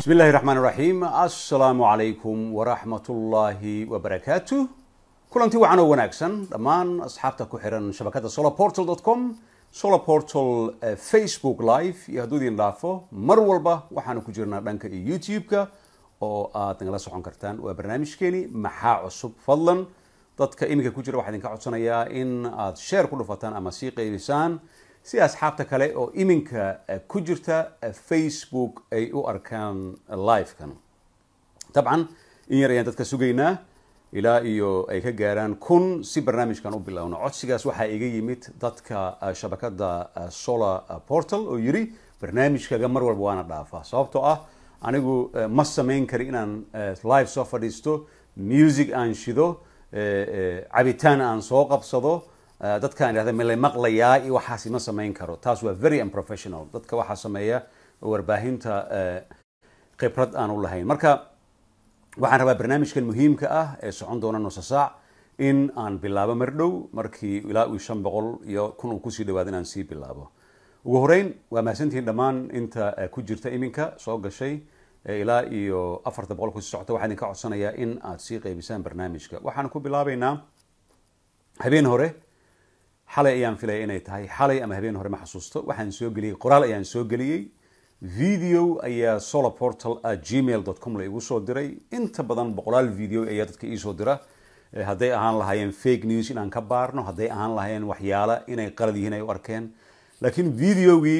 bismi illahi raxmaan raxiim assalaamu calaykum waraxmatullaahi wabarakaatu kulanti wacan oo wanaagsan dhammaan asxaabta ku xiran shabakadda solarportal com solarportal facebook live iyo hadduu idin dhaafo mar walba waxaanu ku jirnaa dhanka iyo youtube-ka oo aad nagala socon kartaan waa barnaamijkeeni maxaa cusub fadlan dadka iminka ku jira waxaa idinka codsanayaa in aad sheer ku dhufataan ama sii qeybisaan si asxaabta kale oo iminka ku jirta facebook ay u arkaan live-kan dabcan in yar ayaan dadka sugaynaa ilaa iyo ay ka gaaraan kun si barnaamijkan u bilowno codsigaas waxaa iga yimid dadka shabakada solar portal oo yiri barnaamijkaga mar walba waana dhaafaa sababtoo ah anigu ma samayn kari inaan live soo fadhiisto music aan shido cabitaan aan soo qabsado dadkaan idhahda mala maqlayaa iyo waxaasi ma samayn karo taas waa very unprofessional dadka waxaa sameeya warbaahinta khibrad aan u lahayn marka waxaan rabaa barnaamijkan muhiimka ah ee socon doona nusa saac in aan bilaabo mar dhow markii ilaa uu shan boqol iyo kun uu kusii dhawaado inaan sii bilaabo ugu horeyn waa mahadsantihiin dhammaan inta ku jirta iminka soo gashay ilaa iyo afarta boqol kusii socota waxaa idinka codsanayaa in aad sii qeybisaan barnaamijka waxaan ku bilaabeynaa habeen hore xalay ayaan filaya inay tahay xalay ama habeen hore ma xasuusto waxaan soo geliyey qoraal ayaan soo geliyey video ayaa solarportal gmail com la igu soo diray inta badan boqolaal video ayaa dadka iisoo dira hadday ahaan lahaayeen fake news inaan ka baarno hadday ahaan lahaayeen waxyaala inay qalad yihiin ay u arkeen laakiin videogii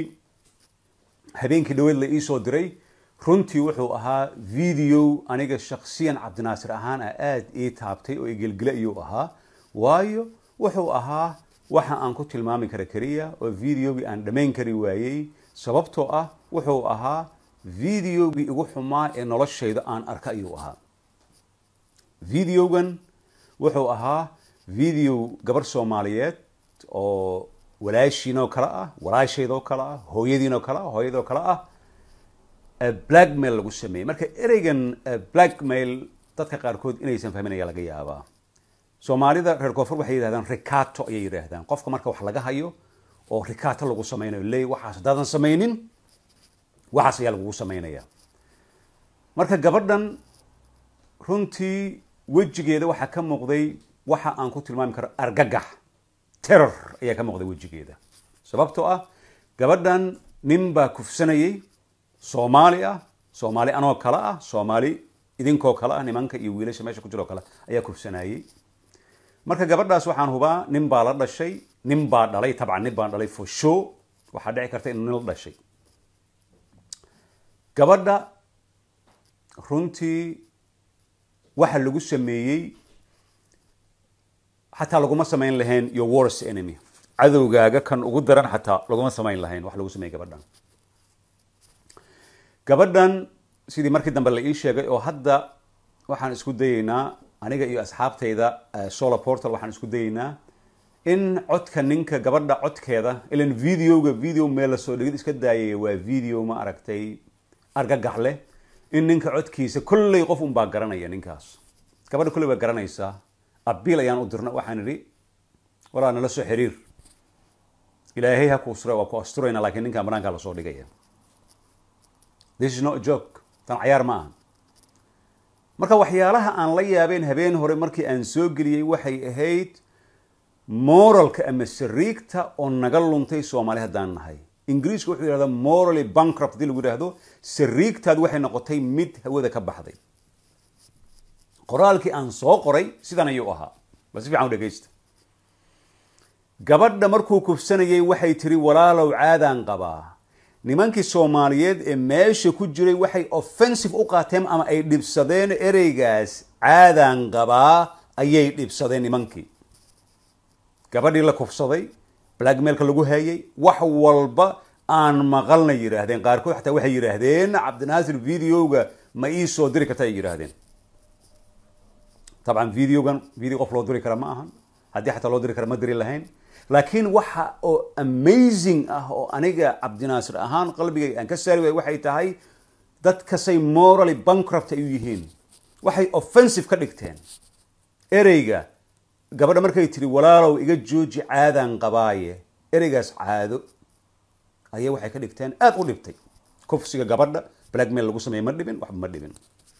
habeenkii dhaweed la iisoo diray runtii wuxuu ahaa video aniga shaksiyan cabdinaasir ahaan a aada ii taabtay oo igelgele ayuu ahaa waayo wuxuu ahaa waxa aan ku tilmaami kara keliya oo videogii aan dhammayn kari waayey sababtoo ah wuxuu ahaa videogii igu xumaa ee noloshayda aan arka ayuu ahaa videogan wuxuu ahaa video gabarh soomaaliyeed oo walaashiinoo kale ah walaashaydoo kale ah hooyadiinoo kale ah hooyadoo kale ah blackmail lagu sameeyey marka ereygan blackmail dadka qaarkood inaysan fahmin ayaa laga yaabaa soomaalida reer koonfur waxay yidhahdaan rikato ayay yidhaahdaan qofka marka wax laga hayo oo rikato lagu sameynayo leey waxaas haddaadan samaynin waxaas ayaa lagugu sameynaya marka gabadhan runtii wejigeeda waxaa ka muuqday waxa aan ku tilmaami karo argagax terror ayaa ka muuqday wejigeeda sababtoo ah gabadhan nin baa kufsanayay soomaali ah soomaali anoo kale ah soomaali idinkoo kale ah nimanka iyo wiilasha meesha ku jiroo kale ayaa kufsanayay marka gabadhaas waxaan hubaa nin baa la dhashay nin baa dhalay tabcan nin baa dhalay for show waxaa dhici karta inuu nin la dhashay gabadha runtii waxa lagu sameeyey xataa laguma samayn lahayn your worst enemy cadowgaaga kan ugu daran xataa laguma samayn lahayn wax lagu sameeyey gabadhan gabadhan sidii markii dambe la ii sheegay oo hadda waxaan isku dayeynaa aniga iyo asxaabtayda solar portal waxaan isku dayeynaa in codka ninka gabadha codkeeda ilan videoga video meel lasoo dhigid iska daayaya waa video ma aragtay argagax leh in ninka codkiisa kolley qof unbaa garanaya ninkaas gabadha kolley baa garanaysaa abiil ayaan u dirna waxaan idhi walaa nala soo xiriir ilaahay ha kuusura waa ku asturayna laakiin ninkan banaankaa lasoo dhigaya this is not a joke tan cayaar ma aha marka waxyaalaha aan la yaabeen habeen hore markii aan soo geliyey waxay ahayd moralka ama sariigta oo naga luntay soomaali haddaan nahay ingiriiska wuxuu yidhahdaa morally bankrupt hadii lagu yidhahdo sariigtaad waxay noqotay mid hawada ka baxday qoraalkii aan soo qoray sidan ayuu ahaa bal si fiican u dhegaysta gabadha markuu kufsanayay waxay tiri walaalow caadaan qabaa nimankii soomaaliyeed ee meesha ku jiray waxay offensive u qaateen ama ay dhibsadeen ereygaas caadaan qabaa ayay dhibsadeen nimankii gabadhii la kufsaday blackmailka lagu hayay wax walba aan maqalna yidhaahdeen qaarkood xataa waxay yidhaahdeen cabdinaasir videoga ma ii soo diri karta ay yidhaahdeen dabcan videogan video qof loo diri kara ma ahan haddii xataa loo diri kara ma diri lahayn laakiin waxa oo amazing ah oo aniga cabdinaasir ahaan qalbigay aan ka saari waay waxay tahay dadkasay morally bankrupt ay u yihiin waxay offensive ka dhigteen ereyga gabadha markay tiri walaalow iga jooji caadaan qabaaye ereygaas caado ayay waxay ka dhigteen aada u dhibtay kufsiga gabadha blackmail lagu sameeye ma dhibin waxba ma dhibin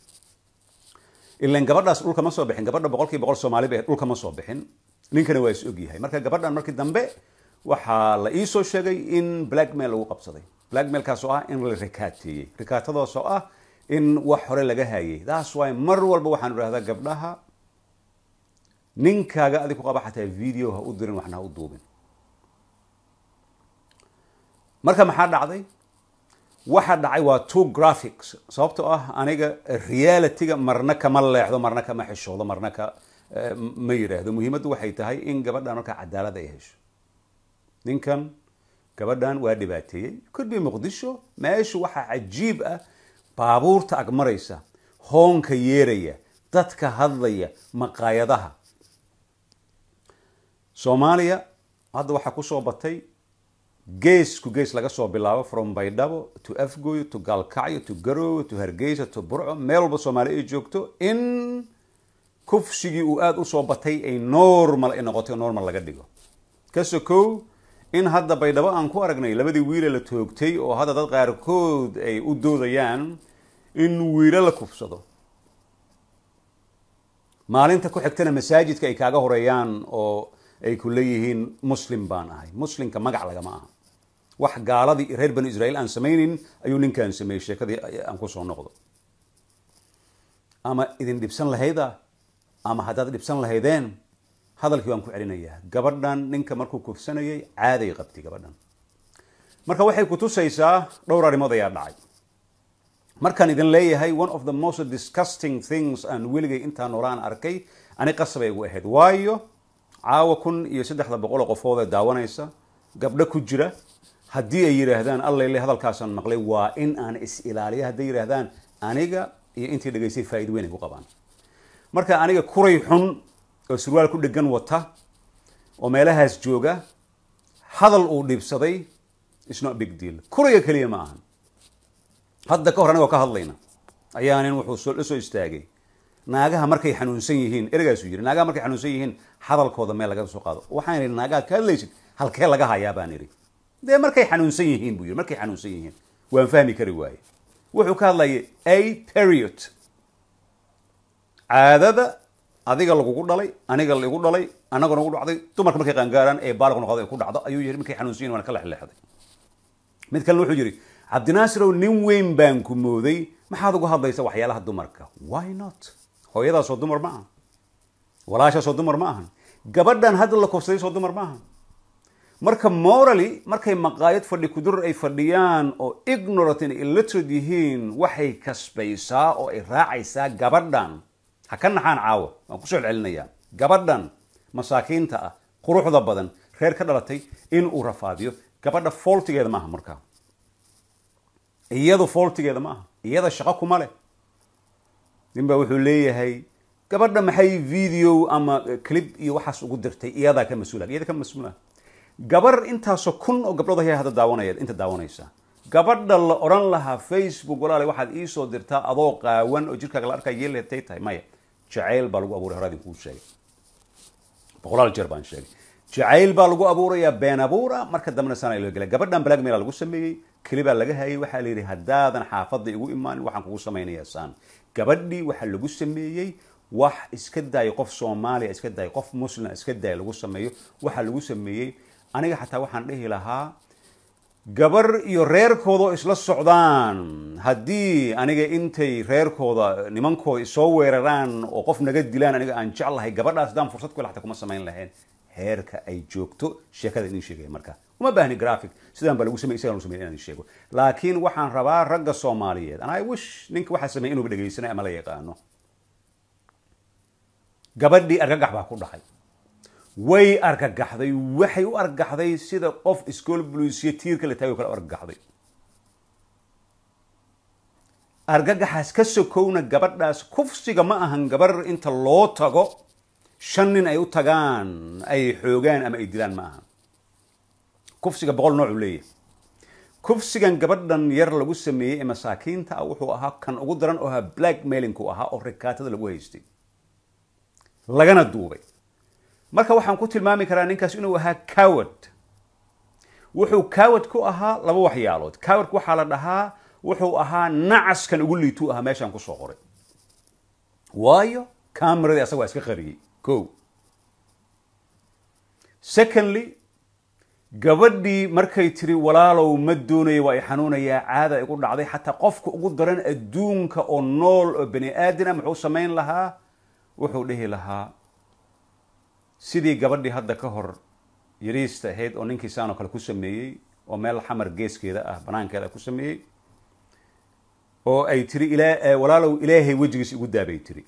ilan gabadhaas dhulka ma soo bixin gabadha boqolkii boqol soomaali ba dhulka ma soo bixin ninkana waa is ogyahay marka gabadhan markii dambe waxaa la iisoo sheegay in blackmail lagu qabsaday blackmailkaas oo ah in la rikaateeyey rikaatadaas oo ah in wax hore laga hayay that's why mar walba waxaan idhahdaa gabdhaha ninkaaga adig ku qaba xataa video ha u dirin waxna ha u duubin marka maxaa dhacday waxa dhacay waa two graphics sababtoo ah aniga realityga marna kama leexdo marna kama xishoodo marna ka ma yidhaahdo muhiimaddu waxay tahay in gabadhan markaa cadaalad ay hesho ninkan gabadhan waa dhibaateeyey kudbi muqdisho meeshu waxaa cajiib ah baabuurta agmaraysa hoonka yeeraya dadka hadlaya maqaayadaha soomaaliya hadda waxaa kusoo batay geesku gees laga soo bilaabo from baydhabo to afgoy to gaalkacyo to garowe to hargeysa to burco meel walba soomaali ay joogto in kufsigii uu aada usoo batay ay normal ay noqotay normal laga dhigo ka sokow in hadda baydhabo aan ku aragnay labadii wiile la toogtay oo hadda dad qaarkood ay u doodayaan in wiilo la kufsado maalinta ku xigtana masaajidka ay kaaga horeeyaan oo ay ku leeyihiin muslim baan ahay muslimka magac lagama aha wax gaaladii reer banu israiil aan samaynin ayuu ninkaan sameeyey sheekadii aan kusoo noqdo ama idin dhibsan lahayda ama haddaad dhibsan lahaydeen hadalkii waan ku celinayaa gabadhan ninka markuu kufsanayay caaday qabtay gabadhan marka waxay kutusaysaa dhowr arrimood ayaa dhacay markaan idin leeyahay one of the most disgusting things aan weligay intaa noolaan arkay ani qasabay igu ahayd waayo caawa kun iyo saddexda boqoloo qofood ee daawanaysa gabdho ku jira haddii ay yidhaahdaan allayle hadalkaasaan maqlay waa in aan is ilaaliya hadday yidhaahdaan aniga iyo intii dhegaystay faa'iid weyn ay ku qabaan marka aniga kuray xun oo surwaal ku dhegan wata oo meelahaas jooga hadal uu dhibsaday is not big deal kurayga keliya ma ahan hadda ka hor anigoo ka hadlayna ayaa nin wuxuu la soo istaagay naagaha markay xanuunsan yihiin ereygaasuu yidhi naagaha markay xanuunsan yihiin hadalkooda meel laga soo qaado waxaan idhi naagaha ka hadlaysid halkee laga hayaa baan idhi dee markay xanuunsan yihiin buu yidhi markay xanuunsan yihiin waan fahmi kari waaye wuxuu ka hadlayay a period caadada adiga lagugu dhalay aniga laigu dhalay annaga nagu dhacday dumarka markay qaangaaraan ee baaliq noqdo ay ku dhacdo ayuu yidhi markay xanuunsan yihin waan ka lexleexday mid kalena wuxuu yidhi cabdinaasirow nin weyn baan ku mooday maxaad uga hadlaysa waxyaalaha dumarka why not hooyadaasoo dumar ma ahan walaashaasoo dumar ma ahan gabadhan hadda la kufsaday soo dumar ma ahan marka morally markay maqaayad fadhi kudur ay fadhiyaan oo ignorant in illiterate yihiin waxay kasbaysaa oo ay raacaysaa gabadhan ha ka naxaan caawa waan kusoo celcelinayaa gabadhan masaakiinta ah quruxda badan reer ka dhalatay in uu rafaadiyo gabadha fooltigeeda ma aha markaa iyadu fooltigeeda ma aha iyada shaqo kuma leh nin baa wuxuu leeyahay gabadha maxay video ama clip iyo waxaas ugu dirtay iyadaa ka mas-uula iyada ka mas-uula gabar intaasoo kun oo gabdhood ayaa hadda daawanaya inta daawanaysa gabadha la odhan lahaa facebook walaale waxaad iisoo dirtaa adoo qaawan oo jirkaaga la arkaa yeelay tay tahay maya jacayl baa lagu abuuray horaadin kuu sheegay boqolaal jeer baan sheegay jacayl baa lagu abuurayaa been abuura marka dambena sana loo gela gabadhan blackmail lagu sameeyey kelibaa laga hayay waxaa la yidhi haddaadan xaafadda igu imaanin waxaan kugu samaynayaa saan gabadhii waxaa lagu sameeyey wax iska daaya qof soomaaliya iska daaya qof muslima iska daaya lagu sameeyo waxaa lagu sameeyey aniga xataa waxaan dhihi lahaa gabar iyo reerkooda oo isla socdaan haddii aniga intay reerkooda nimankooda isoo weeraraan oo qof naga dilaan aniga aan jeclahay gabadhaas haddaan fursad ku hel xataa kuma samayn lahayn heerka ay joogto sheekada idin sheegaya marka uma baahni graphic sidaan baa lagu samey isagaan lagu samey inaan sheego laakiin waxaan rabaa ragga soomaaliyeed and i wish ninka waxaa sameeyay inuuba dhegaysanay ama la yaqaano gabadhii argagax baa ku dhacay way argagaxday waxay u argagaxday sida qof iskool buluusiya tiirka la taagay o kale u argagaxday argagaxaas ka sokowna gabadhaas kufsiga ma ahan gabar inta loo tago shan nin ay u tagaan ay xoogaan ama ay dilaan ma ahan kufsiga boqol nooc uu leeyahay kufsigan gabadhan yar lagu sameeyey ee masaakiinta ah wuxuu ahaa kan ugu daran oo ahaa black mailinku ahaa oo rikaatada lagu haystay lagana duubay marka waxaan ku tilmaami karaa ninkaas inuu ahaa coward wuxuu coward ku ahaa laba waxyaalood cowardku waxaa la dhahaa wuxuu ahaa nacaskan ugu liituu ahaa meeshaan kusoo qoray waayo cameradii asaga waa iska qariyey ko secondly gabadhii markay tiri walaalow ma doonayo waa i xanuunayaa caada igu dhacday xataa qofka ugu daran adduunka oo nool oo bani aadana muxuu samayn lahaa wuxuu dhihi lahaa sidii gabadhii hadda ka hor yariista ahayd oo ninkii saan oo kale ku sameeyey oo meel xamar geeskeeda ah banaankeeda ku sameeyey oo ay tiri ilaa walaalow ilaahay wejigiis igu daabay tiri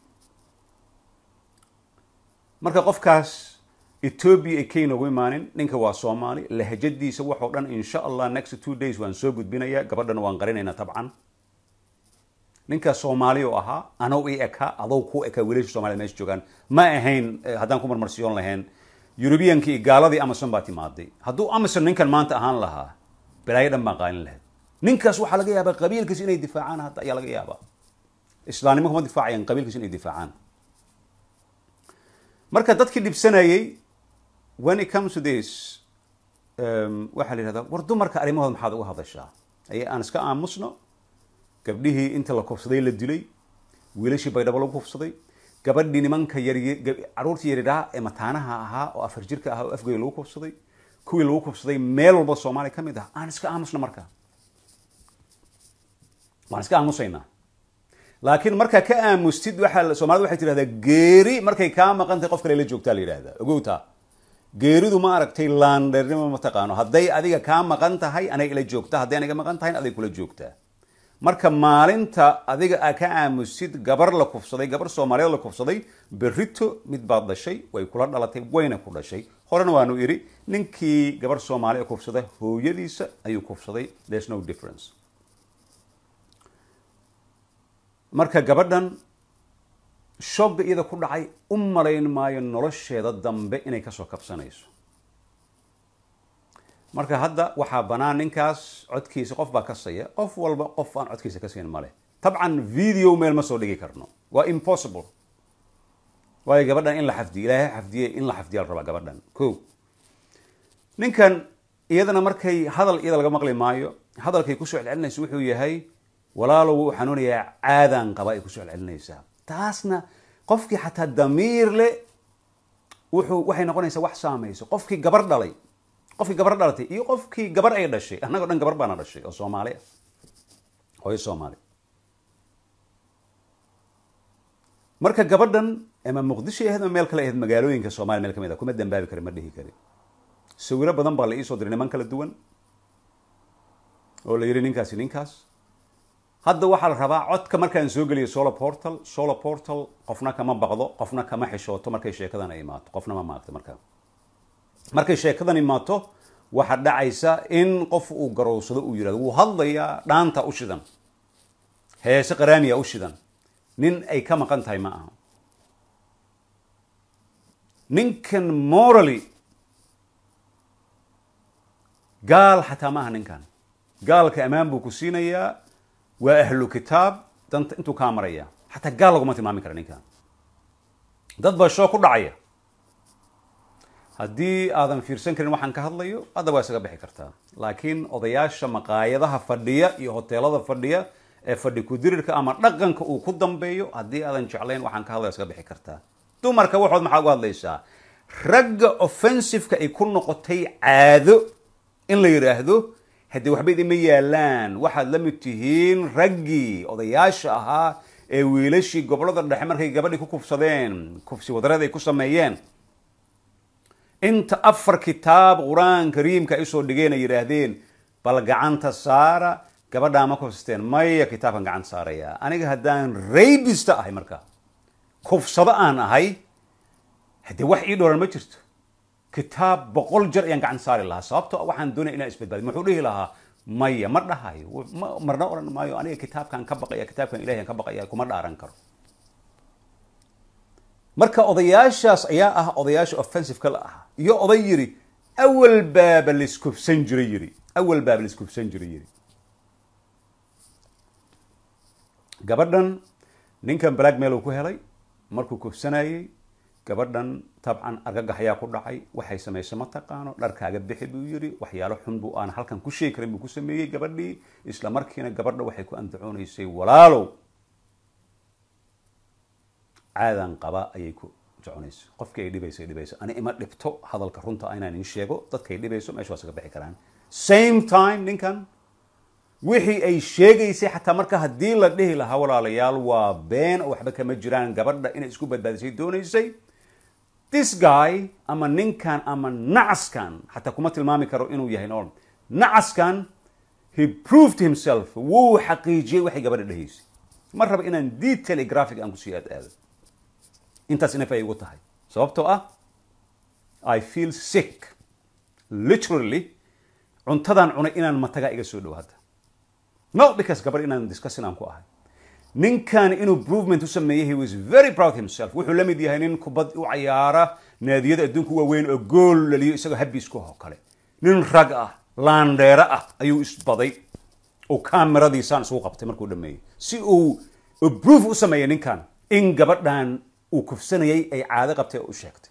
marka qofkaas ethoobia ay kenya ugu imaanin ninka waa soomaali lahjadiisa waxoo dhan insha allah next two days waan soo gudbinayaa gabadhana waan qarinaynaa tabcan ninkaas soomaali oo ahaa anow i ekaa adow ku ekaa wiilasha somalida meesha joogaan ma ahayn haddaan ku marmarsiyoon lahayn eurubiyankii iyo gaaladii amazon baa timaaday hadduu amazon ninkan maanta ahaan lahaa balaayo dhan baan qaalin lahayd ninkaas waxaa laga yaabaa qabiilkiis inay difaacaan hadda ayaa laga yaabaa islaamnimo kuma difaacayaan qabiilkiis inay difaacaan marka dadkii dhibsanayay when it comes to this waxaa la yihahdaa war dumarka arrimahooda maxaad uga hadashaa ay aan iska aamusno gabdhihii inta la kufsaday la dilay wiilashii baydhabo lagu kufsaday gabadhii nimanka yar caruurtii yaryaraha ee mataanaha ahaa oo afar jirka ahaa oo afgoy lagu kufsaday kuwii lagu kufsaday meel walba soomaaliya ka mid ah aan iska aamusno marka waan iska aamusaynaa laakiin markaa ka aamustid waxaa soomaalida waxay tidhahdaa geeri markay kaa maqan tahay qof kale la joogtaa la yidhahdaa ogowtaa geeridu ma aragtay laandheernimo ma taqaano hadday adiga kaa maqan tahay anay ila joogta hadday aniga maqan tahayn aday kula joogtaa marka maalinta adiga a ka aamusid gabar la kufsaday gabar soomaaliyeed la kufsaday berito mid baad dhashay way kula dhalatay wayna ku dhashay horena waanu idhi ninkii gabar soomaaliya kufsada hooyadiisa ayuu kufsaday there's no difference marka gabadhan shogga iyada ku dhacay u malayn maayo nolosheeda dambe inay kasoo kabsanayso marka hadda waxaa banaan ninkaas codkiisa qof baa kasaya qof walba qof aan codkiisa kasayn male tabcan video meel ma soo dhigi karno waa impossible waayo gabadhan in la xafdiyo ilaahay xafdiye in la xafdiya la rabaa gabadhan ko ninkan iyadana markay hadal iyada laga maqli maayo hadalkay kusoo celcelinaysa wuxuu yahay walaalow wuu xanuunayaa caadaan qaba ay kusoo celcelinaysaa taasna qofkii xataa damiir le wuxuu waxay noqonaysaa wax saamayso qofkii gabar dhalay qofkii gabar dhalatay iyo qofkii gabar ay dhashay annagoo dhan gabar baana dhashay oo soomaali ah hooyo soomaali marka gabadhan ama muqdisho ahayd ama meel kale ahayd magaalooyinka soomaliya meel kamid a kuma dambaabi kari ma dhihi kari sawiro badan baa la iisoo diray niman kala duwan oo la yidhi ninkaasi ninkaas hadda waxaa la rabaa codka markaan soo geliyo solar portal solar portal qofna kama baqdo qofna kama xishooto markay sheekadan ay imaato qofna ma maagto markaa markay sheekadan imaato waxaa dhacaysa in qof uu garowsado uu yihahdo wuu hadlayaa dhaanta u shidan heese qaraamiya u shidan nin ay ka maqan tahay ma aha ninkan morally gaal xataa ma aha ninkan gaalka ammaan buu ku siinayaa waa ahlu kitaab danta intuu kaa maraya xataa gaal laguma tilmaami kara ninkan dad baa shoo ku dhacaya haddii aadan fiirsan karin waxaan ka hadlayo hadda waa isaga bixi kartaa laakiin odayaasha maqaayadaha fadhiya iyo hoteelada fadhiya ee fadhi kudirirka ama dhaqanka uu ku dambeeyo haddii aadan jeclayn waxaan ka hadlaya isaga bixi kartaa dumarka waxood maxaa uga hadlaysaa ragga offensiveka ay ku noqotay caado in la yidhaahdo haddii waxba idinma yaalaan waxaad la mid tihiin raggii odayaasha ahaa ee wiilashii gobolada dhexe markay gabadhii ku kufsadeen kufsi wadareed ay ku sameeyeen inta afar kitaab qur-aan kariimka ay usoo dhigeen ay yidhaahdeen bal gacanta saara gabadhaa ma kufsteen maya kitaabkan gacanta saaraya aniga haddaan raybista ahay marka kufsado aan ahay haddee wax ii dhooran ma jirto kitaab boqol jar ayaan gacan saari lahaa sababto waxaan doonaya inaan isbadbaadiy muxuu dhihi lahaa maya ma dhahayo marna odhan maayo aniga kitaabkaan ka baqaya kitaabkan ilahi aan ka baqaya kuma dhaaran karo marka odayaashaas ayaa ah odayaasha offensiveka la ahaa iyo oday yidhi awal baaba laiskufsan jiray yidhi awal baaba laiskufsan jiray yidhi gabadhan ninkan black mail uu ku helay markuu kufsanayey gabadhan tabcan argagax ayaa ku dhacay waxay samaysa ma taqaano dharkaaga bixi buu yidhi waxyaalo xun buu aan halkan ku sheegi karin buu ku sameeyey gabadhii isla markiina gabadha waxay ku andacoonaysay walaalow caadan qaba ayay ku soconayso qofkii ay dhibayso ay dhibayso ani ima dhibto hadalka runta inaan in sheego dadkay dhibayso meesha waa isaga bixi karaan same time ninkan wixii ay sheegaysay xataa marka haddii la dhihi lahaa walaalayaal waa been oo waxba kama jiraan gabadha inay isku badbaadisay doonaysay this guy ama ninkan ama nacaskan xataa kuma tilmaami karo inuu yahay nool nacaskan he proved himself wuu xaqiijiyey waxay gabadha dhahaysay ma raba inaan detail iyo graphic aan kusii aad aado intaas inaf ay igu tahay sababtoo ah i feel sick literally cuntadan cunay inaan matagaa iga soo dhow hadda not because gabar inaan discussin aan ku ahay ninkan inuu provement u sameeyey he was very proud himself wuxuu la mid yahay nin kubad u cayaara naadiyada adduunka waaweyn oo gool laliyo isagoo habbiisku oo kale nin rag ah laandheere ah ayuu isbaday oo kameradiisaan isugu qabtay markuu dhameeyey si uu proof u sameeyey ninkan in gabadhan uu kufsanayay ay caado qabtay oo u sheegtay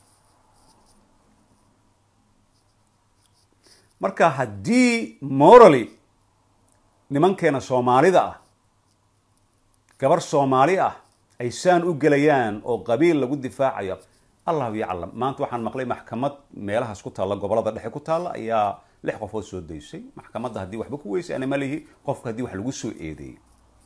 marka haddii morally nimankeena soomaalida ah gabar soomaali ah ay saan u gelayaan oo qabiil lagu difaacayo allahu yaclam maanta waxaan maqlay maxkamad meelahaas ku taalla gobolada dhexe ku taalla ayaa lix qofood soo daysay maxkamadda haddii waxba ku weysay ana malihi qofka haddii wax lagu soo eedeeyey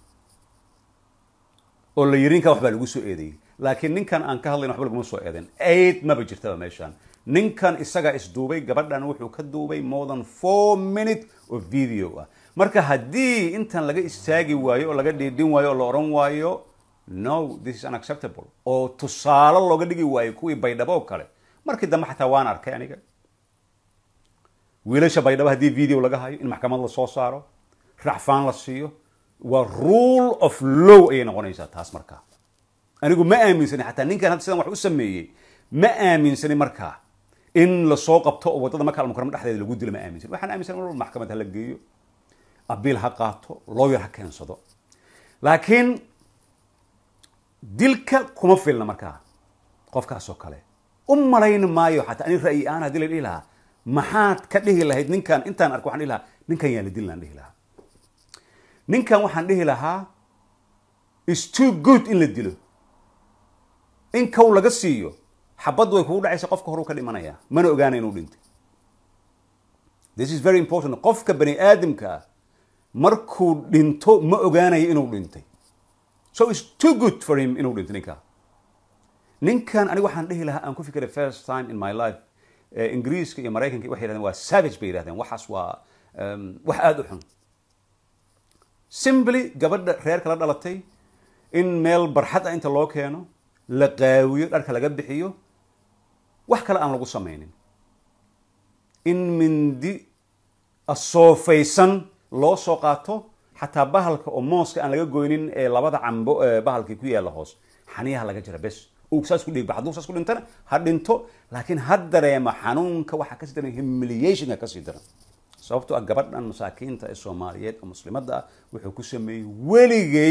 oo la yiri ninkan waxbaa lagu soo eedeeyey laakiin ninkan aan ka hadlayn waxba laguma soo eedeyn aid maba jirtaba meeshaan ninkan isagaa isduubay gabadhan wuxuu ka duubay more than four minute oo video ah marka haddii intan laga istaagi waayo oo laga dhiidhin waayo oo la odhan waayo no this is unacceptable oo tusaale looga dhigi waayo kuwii baydhabo oo kale markii dambe xataa waan arkay aniga wiilasha baydhabo haddii video laga hayo in maxkamad la soo saaro racfaan la siiyo waa rule of low ayay noqonaysaa taas markaa anigu ma aaminsani xataa ninkan hadda sidan wax u sameeyey ma aaminsani markaa in lasoo qabto oo waddada marka almukarama dhexdeeda lagu dilo ma aaminsan waxaan aaminsan mar walba maxkamad ha la geeyo abiil ha qaato lawyer ha keensado laakiin dilka kuma filna markaa qofkaas oo kale u malayn maayo xataa ani ra'yi aan haddii la dhihi lahaa maxaad ka dhihi lahayd ninkan intaan arko waxaan dhihi lahaa ninkan yaa la dillaan dhihi lahaa ninkan waxaan dhihi lahaa is too good in la dilo in kow laga siiyo xabaddu way kugu dhacaysa qofka horuu ka dhimanaya mana ogaana inuu dhintay this is very important qofka bani aadamka markuu dhinto ma ogaanayo inuu dhintay so it's too good for him inuu dhinto ninkan ninkan aniga waxaan dhihi lahaa aan ku fikiray first time in my life ingiriiska iyo maraykanka waxay yidhahdeen waa savage bay yidhahdeen waxaas waa wax aada u xun simply gabadha reerka la dhalatay in meel barxad ah inta loo keeno la qaawiyo dharka laga bixiyo wax kale aan lagu samaynin in mindi asoofaysan loo soo qaato xataa bahalka oo mooska aan laga goynin ee labada cambo bahalkii ku yaalla hoos xaniyaha laga jira bes uu saas ku dhiigba hadduu saas ku dhintana ha dhinto laakiin ha dareema xanuunka waxaa kasii daran humiliationka kasii daran sababtoo ah gabadhan masaakiinta ee soomaaliyeed oo muslimadda ah wuxuu ku sameeyey weligay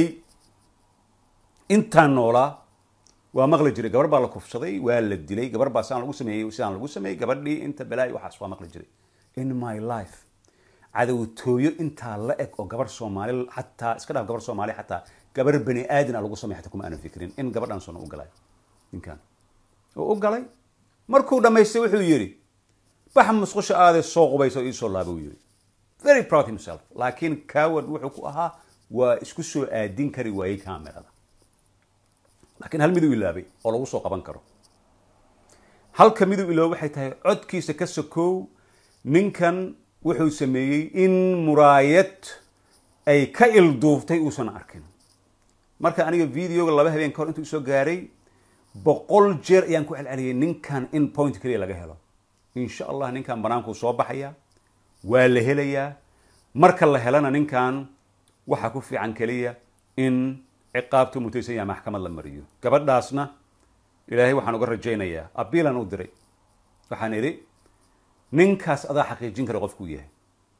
intaan noolaa waa maqli jiray gabar baa la kufsaday waa la dilay gabar baa sidaan lagu sameeyey sidaan lagu sameeyey gabadhii inta balaayi waxaas waa maqli jiray in my life cadowtooyo intaa la eg oo gabar soomaali xataa iska dhaaf gabar soomaali xataa gabar bani aadin a lagu sameey xataa kuma aanan fikrin in gabadhan sona u galay ninkan oo u galay markuu dhamaystay wuxuu yidhi bax musqusha aadee soo qubaysa oo iisoo laaba uu yidhi very proud himself laakiin coward wuxuu ku ahaa waa isku soo aadin kari waayey camerada laakiin hal miduu ilaabay oo lagu soo qaban karo halka miduu ilooba waxay tahay codkiisa ka sokow ninkan wuxuu sameeyey in muraayad ay ka ilduuftay uusan arkin marka aniga videoga laba habeen ka hor intuu isoo gaaray boqol jeer ayaan ku celceliyay ninkan in point keliya laga helo insha allah ninkan banaankuu soo baxaya waa la helayaa marka la helana ninkan waxaa ku fiican keliya in ciqaabtu mutaysan yaha maxkamad la mariyo gabadhaasna ilaahay waxaan uga rajaynayaa abiilan u diray waxaan idhi ninkaas adaa xaqiijin kara qofkuu yahay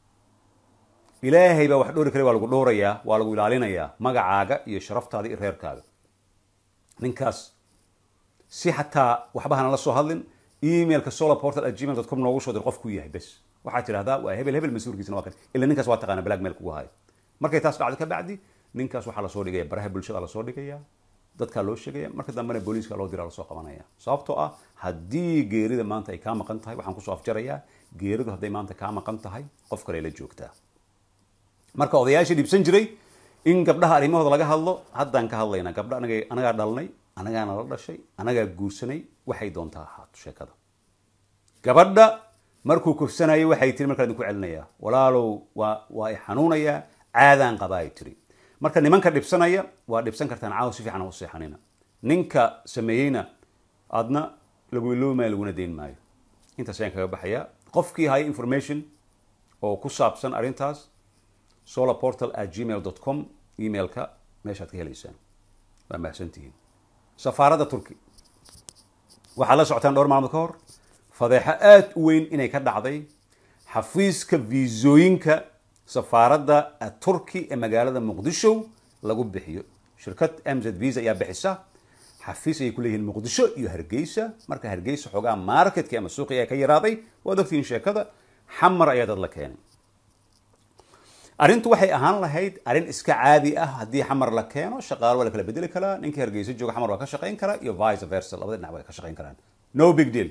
ilaahay baa wax dhowri kara waa lagu dhowrayaa waa lagu ilaalinayaa magacaaga iyo sharaftaada iyo reerkaaga ninkaas si xataa waxba hana la soo hadlin emailka solarportal at gmail com noogu soo dir qofkuu yahay bes waxaad tidhahdaa waa hebel hebel mas-uulkiisna waa kan ila ninkaas waa taqaana black mail kugu hayo markay taas dhacdo ka bacdi ninkaas waxaa lasoo dhigaya baraha bulshada lasoo dhigaya dadkaa loo sheegaya marka dambena booliiska loo diraa lasoo qabanaya sababtoo ah haddii geerida maanta ay kaa maqan tahay waxaan kusoo afjarayaa geeridu hadday maanta kaa maqan tahay qof kale la joogtaa marka odayaashii dhibsan jiray in gabdhaha arrimahooda laga hadlo haddaan ka hadlaynaa gabdha anaga anagaa dhalnay anagaana la dhashay anagaa guursanay waxay doontaa ahaato sheekada gabadha markuu kufsanayay waxay tiri markaa idinku celinayaa walaalow waa waa i xanuunayaa caadaan qabaa ay tiri marka nimanka dhibsanaya waa dhibsan kartaan caawa si fiican u seexanina ninka sameeyeyna adna lagu iloobi maayo laguna deyn maayo intaas ayaan kaga baxayaa qofkii haya information oo ku saabsan arrintaas solarportal at gmail dot com emailka meeshaad ka helaysaan waa mahadsantihiin safaaradda turki waxaad la socotaan dhowr maalmood ka hor fadeexo aada u weyn inay ka dhacday xafiiska viisooyinka safaaradda turki ee magaalada muqdisho lagu bixiyo shirkad mz visa ayaa bixisa xafiis ayay ku leeyihiin muqdisho iyo hargeysa marka hargeysa xoogaa marketkii ama suuqii ayaa ka yaraaday waad ogtihiin sheekada xamar ayaa dad la keenay arrintu waxay ahaan lahayd arrin iska caadi ah haddii xamar la keeno shaqaalo waa la kala bedeli karaa ninkii hargeysa jooga xamar waa ka shaqayn karaa iyo vice versa labada dhinac waa ka shaqayn karaan no big deal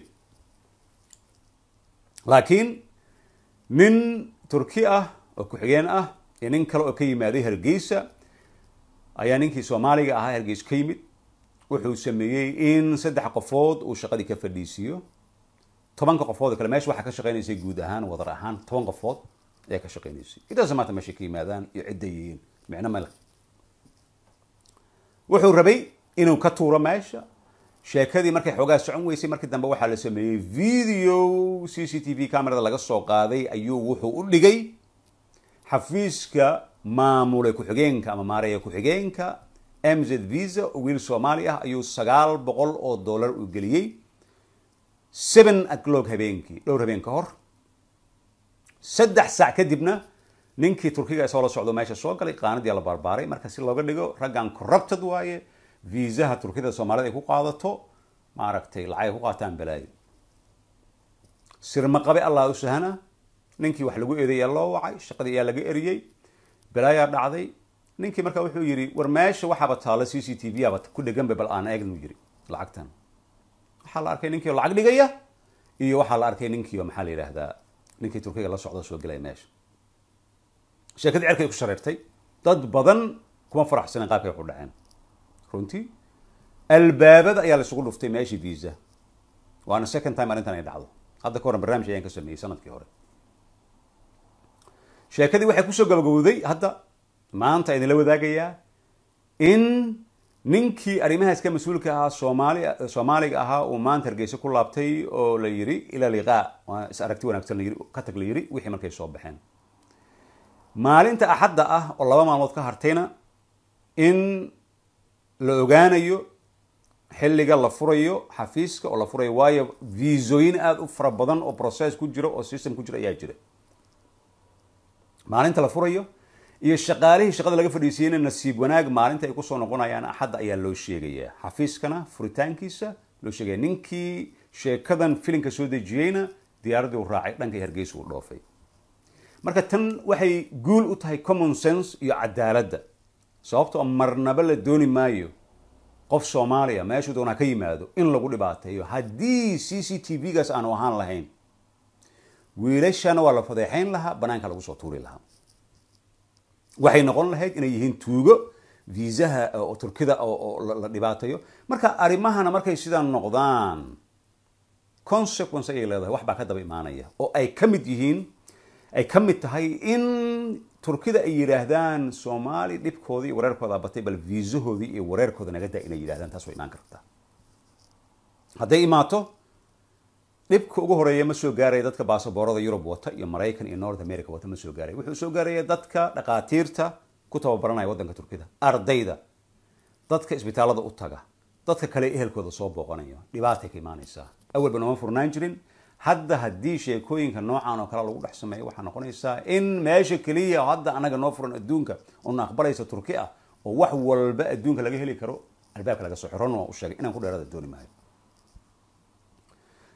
laakiin nin turki ah oo ku-xigeen ah iyo nin kale oo ka yimaaday hargeysa ayaa ninkii soomaaliga ahaa hargeysa ka yimid wuxuu sameeyey in saddex qofood uu shaqadii ka fadhiisiiyo tobanka qofood oo kale meesha waxaa ka shaqaynaysay guud ahaan wadar ahaan toban qofood ayaa ka shaqaynaysay intaas maanta meeshay ka yimaadaan iyo cidday yihiin micno male wuxuu rabay inuu ka tuuro meesha sheekadii markay xoogaa socon weysay markii dambe waxaa la sameeyey video c c t v camerada laga soo qaaday ayuu wuxuu u dhigay xafiiska maamule ku-xigeenka ama maareeya ku-xigeenka mz visa oo wiil soomaali ah ayuu sagaal boqol oo dollar u geliyey seven o'clock habeenkii dhowr habeen ka hor saddex saac kadibna ninkii turkiga isoo la socdo meesha soo galay qaanadii la barbaaray marka si looga dhigo raggan corrupted waaye viisaha turkida soomaalida ay ku qaadato maaragtay lacag ay ku qaataan balaayo sirma qabe allah u sahana ninkii wax lagu eedayaa loo wacay shaqadii ayaa laga eriyey balaayaa dhacday ninkii marka wuxuu yidhi war meesha waxaaba taalo c c t v aba ku dheganba bal aan eegnu yidhi lacagtan waxaa la arkay ninkii oo lacag dhigaya iyo waxaa la arkay ninkii oo maxaa la yidhaahdaa ninkii turkiga la socda soo gelaya meesha sheekadii cerkay ku shareertay dad badan kuma faraxsanen qaabkay waxu dhaceen runtii albaabada ayaa laisugu dhuftay meeshii visa waana second time arrintan ay dhacdo hadda ka horan barnaamij ayaan ka sameeyey sanadkii hore sheekadii waxay kusoo gabagabowday hadda maanta idinla wadaagayaa in ninkii arrimahaas ka mas-uulka ahaa soomaali soomaaliga ahaa uu maanta hargeysa ku laabtay oo la yiri ila liqaa waa is aragti wanaagsan layiri ka tag la yiri wixii markay soo baxeen maalinta axadda ah oo laba maalmood ka hartayna in la ogaanayo xilliga la furayo xafiiska oo la furayo waayo viisooyin aada u fara badan oo process ku jiro oo system ku jiro ayaa jira maalinta la furayo iyo shaqaalihii shaqada laga fadhiisiyeyna nasiib wanaag maalinta ay kusoo noqonayaan axadda ayaa loo sheegayaa xafiiskana furitaankiisa loo sheegaya ninkii sheekadan filinka soo dejiyeyna diyaaraddii uu raacay dhankay hargeysa uu dhoofay marka tan waxay guul u tahay common sense iyo cadaaladda sababtoo marnaba la dooni maayo qof soomaaliya meeshuu doonaa ka yimaado in lagu dhibaateeyo haddii c c t v gaas aanu ahaan lahayn wiilashana waa la fadeexayn lahaa banaanka lagu soo tuuri lahaa waxay noqon lahayd inay yihiin tuugo viisaha oo turkida oo la dhibaateeyo marka arrimahana markay sidaa noqdaan consequence ayay leedahay wax baa ka daba imaanaya oo ay ka mid yihiin ay ka mid tahay in turkida ay yidhaahdaan soomaali dhibkoodii iyo wareerkooda batay bal viisahoodii iyo wareerkooda naga daa inay yidhahdaan taas way imaan kartaa hadday imaato dhibka ugu horeeya ma soo gaaraya dadka baasaboorada yurub wata iyo maraykan iyo north america wata ma soo gaaraya wuxuu soo gaaraya dadka dhakhaatiirta ku tababaranaya waddanka turkida ardayda dadka isbitaalada u taga dadka kale ehelkooda soo booqanayo dhibaatay ka imaanaysaa awalba nooma furnaan jirin hadda haddii sheekooyinka noocan oo kale lagu dhex sameeyo waxaa noqonaysaa in meesha keliya hadda anaga noo furan adduunka oona aqbalaysa turki ah oo wax walba adduunka laga heli karo albaabka laga soo xiron waa u sheegay inaan ku dheerada dooni maayo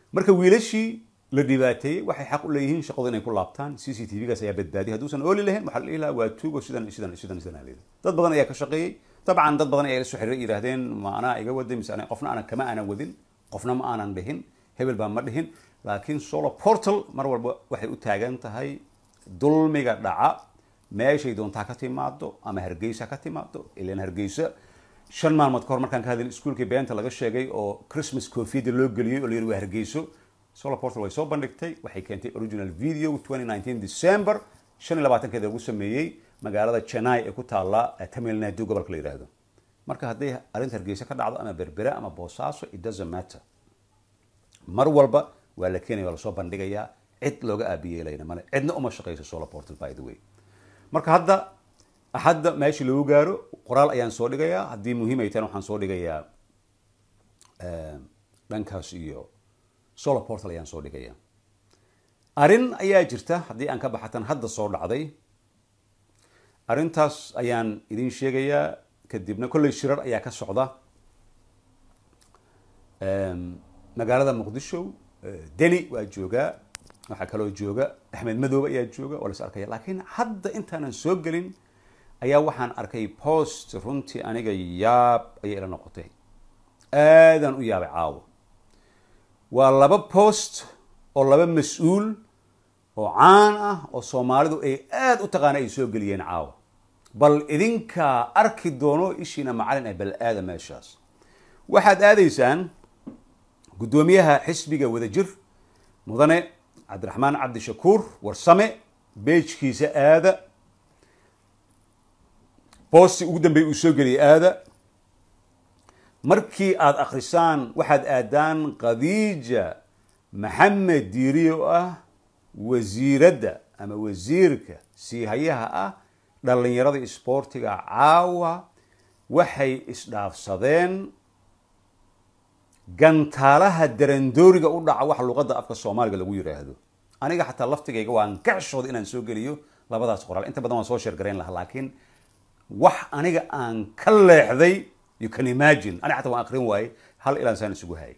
marka wiilashii la dhibaateeyey waxay xaq u leeyihiin shaqadu inay ku laabtaan c c t v-gaas ayaa badbaadiyay hadduusan ooli lahayn waxaa la dhihi lahaa waa tuugo sidan sidan sidan sidan aa leedahay dad badan ayaa ka shaqeeyey dabcan dad badan ayaa la soo xiriiray yidhaahdeen ma anaa iga waday mise ana qofna aanan kama aanan wadin qofna ma aanan dhihin hebel baa ma dhihin laakiin solar portal mar walba waxay u taagan tahay dulmiga dhaca meeshay doontaa ka timaado ama hargeysa ka timaado ilan hargeysa shan maalmood ka hor markaan ka hadlin iskuolkii beenta laga sheegay oo christmas coofiyada loo geliyey oo la yidhi waa hargeyso solar portal way soo bandhigtay waxay keentay original video 2019 december shan iyo labaatankeeda lagu sameeyey magaalada chennai ee ku taalla tamil nadu gobolka la yidhaahdo marka hadday arrinta hargeysa ka dhacdo ama berbera ama boosaaso it doesn't matter mar walba waa la keenaya waa lasoo bandhigayaa cid looga aabiyeelayna male cidna uma shaqeyso solar portal by the way marka hadda hadda meeshii lagu gaaro qoraal ayaan soo dhigayaa haddii muhiim ay tahan waxaan soo dhigayaa dhankaas iyo solar portal ayaan soo dhigayaa arrin ayaa jirta haddii aan ka baxatan hadda soo dhacday arrintaas ayaan idin sheegayaa kadibna kolley shirar ayaa ka socda magaalada muqdisho deni waa joogaa waxaa kaloo jooga axmed madoobe ayaa jooga waa las arkaya laakiin hadda intaanan soo gelin ayaa waxaan arkay post runtii aniga yaab ayay ila noqotay aadaan u yaabay caawo waa laba post oo laba mas-uul oo caan ah oo soomaalidu ay aada u taqaana ay soo geliyeen caawa bal idinkaa arki doono ishiina macalin ah bal aada meeshaas waxaad aadaysaan guddoomiyaha xisbiga wadajir mudane cabdiraxmaan cabdishakuur warsame beejkiisa aada boosti ugu dambeey uu soo geliyay aada markii aada akrisaan waxaad aadaan khadiija maxamed diiri oo ah wasiiradda ama wasiirka siihayaha ah dhallinyarada isboortiga caawa waxay isdhaafsadeen gantaalaha darandooriga u dhaca waxa luqadda afka soomaaliga lagu yidhaahdo aniga xataa laftigayga waan gacshooda inaan soo geliyo labadaas qoraal inta badan waan soo sheergarayn lahaa laakiin wax aniga aan ka leexday you can imagine aniga xataa waan akrin waaye hal ilaan saan isugu hayay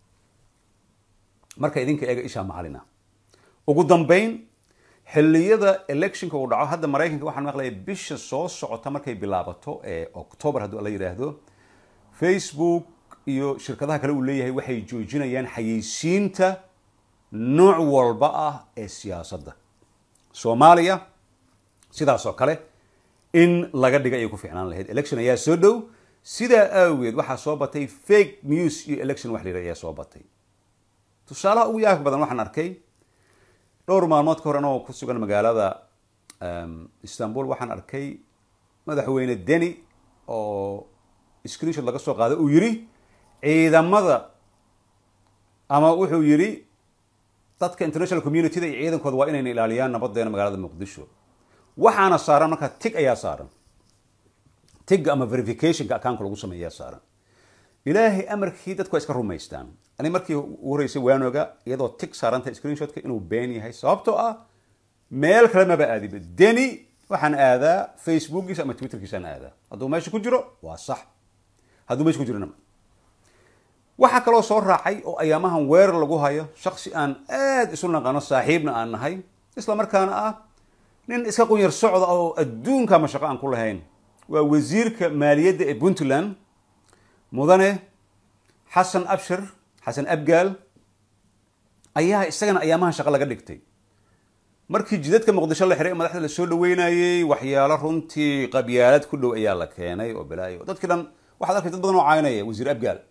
marka idinka eega ishaa macalina ugu dambayn xilliyada electionka uu dhaco hadda maraykanka waxaan maqlaya bisha soo socota markay bilaabato ee october hadduu la yidhaahdo facebook iyo shirkadaha kale uu leeyahay waxay joojinayaan xayeysiinta nooc walba ah ee siyaasadda soomaaliya sidaas oo kale in laga dhiga ayay ku fiicnaan lahayd election ayaa soo dhow sidaa aageed waxaa soo batay fake news iyo election wax la yidhahdo ayaa soo batay tusaalaha ugu yaabka badan waxaan arkay dhowr maalmood ka hor anagoo ku sugan magaalada istanbul waxaan arkay madaxweyne deni oo screenshot laga soo qaaday uu yidhi ciidamada ama wuxuu yidhi dadka international communityda iyo ciidankooda waa inayna ilaaliyaan nabadeena magaalada muqdisho waxaana saaran markaa tig ayaa saaran tigga ama verificationka accountka lagu sameeyaa saaran ilaahay amarkii dadku waa iska rumaystaan ani markii ugu horeysay waanoga iyadoo tig saaranta screenshotka inuu been yahay sababtoo ah meel kale maba aadiba deni waxaan aadaa facebookiisa ama twitterkiisaan aadaa hadduu meesha ku jiro waa sax hadduu meesha ku jirona waxaa kaloo soo raacay oo ayaamahan weerar lagu hayo shaksi aan aada isu naqano saaxiibna aan nahay isla markaana ah nin iska qunyar socda oo adduunka ma shaqo aan ku lahayn waa wasiirka maaliyadda ee puntland mudane xasan abshir xasan abgaal ayaa isagana ayaamahan shaqo laga dhigtay markii jidadka muqdisho la xiray madaxda la soo dhaweynayey waxyaalo runtii qabyaalad ku dhow ayaa la keenay oo balaayo dadkii dhan waxaad arkay dad badan oo caynaya wasiir abgaal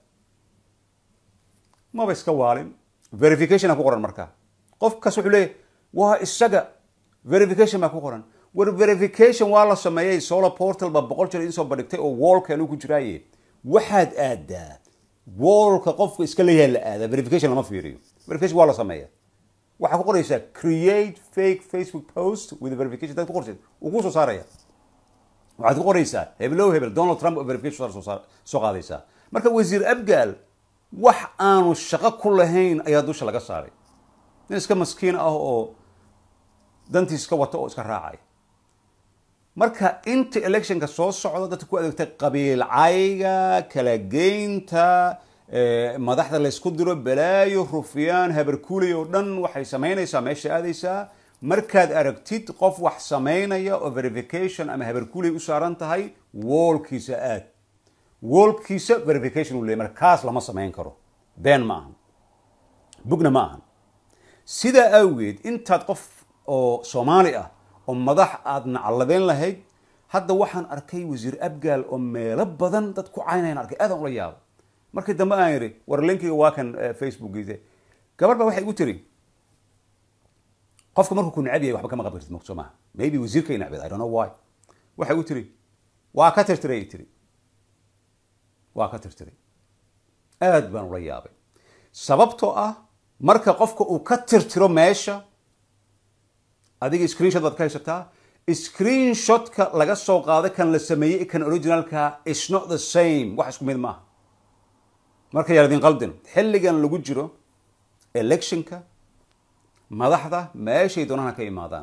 maba iska waalin verification ku qoran markaa qofkaas wuxuu leeyahy waa isaga verification baa ku qoran war verification waa la sameeyey solar portal baa boqol jeer idinsoo bandhigtay oo wallkan ku jiraaye waxaad aadaa wallka qofka iska leeyahay la aadaa verification lama fiiriyo verification waa la sameeya waxaa ku qoraysaa create fake facebook post with verification dad ku qortay uu ku soo saaraya waxaad ku qoraysaa heblow hebel donald trump oo verification soo soo qaadaysaa marka wasiir abgaal wax aanu shaqo ku lahayn ayaa dusha laga saaray nin iska maskiin ah oo dantiis iska wata oo iska raacay marka inta electionka soo socda dadka ku adeegtay qabiil cayga kala geynta madaxda laysku diro balaayo rufyaan habarkuuley oo dhan waxay samaynaysaa meesha aadaysaa markaad aragtid qof wax samaynaya oo verification ama habarkuuley u saaran tahay woolkiisa aad woolkiisa verification uu leeyay marka kaas lama samayn karo been ma ahan bugna ma ahan sidaa awgeed intaad qof oo soomaali ah oo madax aad nacladeen lahayd hadda waxaan arkay wasiir abgaal oo meelo badan dad ku caynayaan arkay aadaan ula yaabo markii dambe aan yidhi war linkiga waa kan facebookiisa gabar baa waxay igu tiri qofka markuu ku necab yahay waxba kama qaban kartid mogto maaha maybe wasiirkay necbeed i don't know why waxay igu tiri waa ka tirtiray tiri waa ka tirtiray aad baan ula yaabay sababtoo ah marka qofka uu ka tirtiro meesha adiga screenshot baad ka haysataa screenshotka laga soo qaaday kan la sameeyey kan originalka is not the same wax isku mid maaha marka yaa idin qaldin xilligan lagu jiro electionka madaxda meeshay doonaan ka imaadaan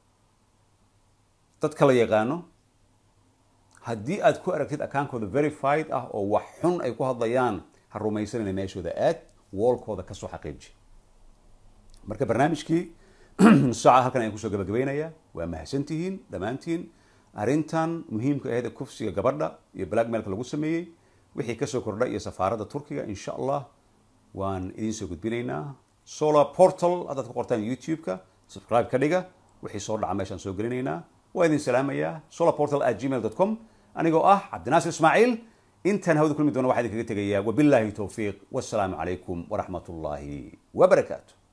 dadka la yaqaano haddii aad ku aragtid akaankooda verified ah oo wax xun ay ku hadlayaan ha rumaysanayna meeshooda aad woolkooda kasoo xaqiiji marka barnaamijkii saaca halkan ayaan kusoo gabagabaynayaa waa mahadsantihiin dhammaantiin arrintan muhiimka aheed ee kufsiga gabadha iyo blackmailka lagu sameeyey wixii kasoo kordha iyo safaaradda turkiga insha allah waan idiin soo gudbinaynaa solar portal haddaad ku qortaan youtube-ka subscribe ka dhiga wixii soo dhaca meeshaan soo gelinaynaa waa idin salaamayaa solar portal at gmail com anigoo ah cabdinaasir ismaaciil intaan hawada kulmi doona waxaa idinkaga tegayaa wabilaahi towfiiq wassalaamu calaykum waraxmat ullaahi wabarakaatu